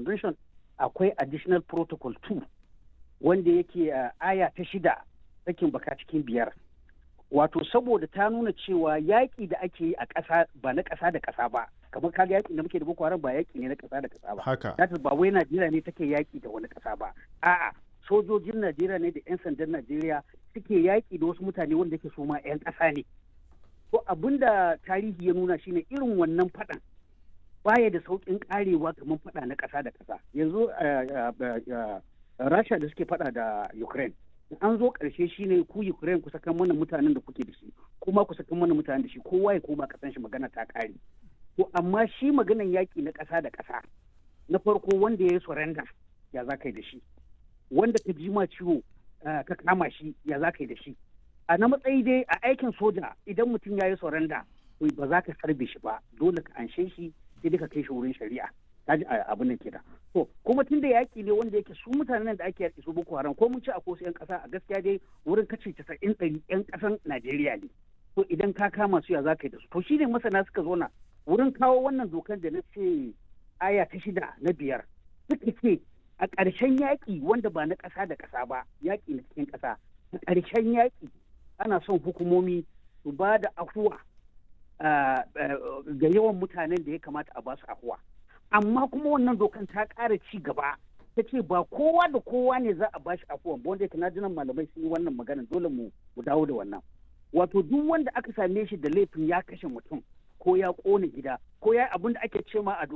convention akwai additional protocol 2 wanda yake aya ta shida sakin baka cikin biyar wato saboda ta nuna cewa yaƙi da ake yi a ƙasa ba na ƙasa da ƙasa ba kamar kaga yaƙi da muke da boko haram ba yaƙi ne na ƙasa da ƙasa ba haka that ba wai Najeriya ne take yaƙi da wani ƙasa ba a'a sojojin Najeriya ne da 'yan sandan Najeriya suke yaƙi da wasu mutane wanda yake su ma 'yan ƙasa ne to abinda tarihi ya nuna shine irin wannan faɗan baya da sauƙin ƙarewa kamar faɗa na ƙasa da ƙasa yanzu Rasha da suke faɗa da Ukraine an zo ƙarshe shine ku Ukraine ku saka mana mutanen da kuke da shi kuma ku saka mana mutanen da shi kowa ya koma kasan shi magana ta ƙare to amma shi maganan yaƙi na ƙasa da ƙasa na farko wanda ya yi surrender ya za ka yi da shi wanda ka ji ma ciwo ka kama shi ya za ka yi da shi a na matsayi dai a aikin soja idan mutum ya yi surrender to ba za ka sarbe shi ba dole ka anshe shi sai ka kai shi wurin shari'a kaji abin nan kenan to kuma tunda yaki ne wanda yake su mutanen da ake yaki su boko haram ko mun ci a kosu yan kasa a gaskiya dai wurin kace casa'in ɗari yan kasan najeriya ne to idan ka kama su ya za ka yi da su to shine masana suka zo na wurin kawo wannan dokar da na ce aya ta shida na biyar suka ce a ƙarshen yaƙi wanda ba na ƙasa da ƙasa ba yaƙi na cikin ƙasa a ƙarshen yaƙi ana son hukumomi su ba da afuwa ga yawan mutanen da ya kamata a ba su afuwa amma kuma wannan dokan ta ƙara ci gaba ta ce ba kowa da kowa ne za a ba shi afuwa ba wanda na jinan malamai sun yi wannan magana dole mu dawo da wannan wato duk wanda aka same shi da laifin ya kashe mutum ko ya ƙone gida ko ya abin da ake ce ma a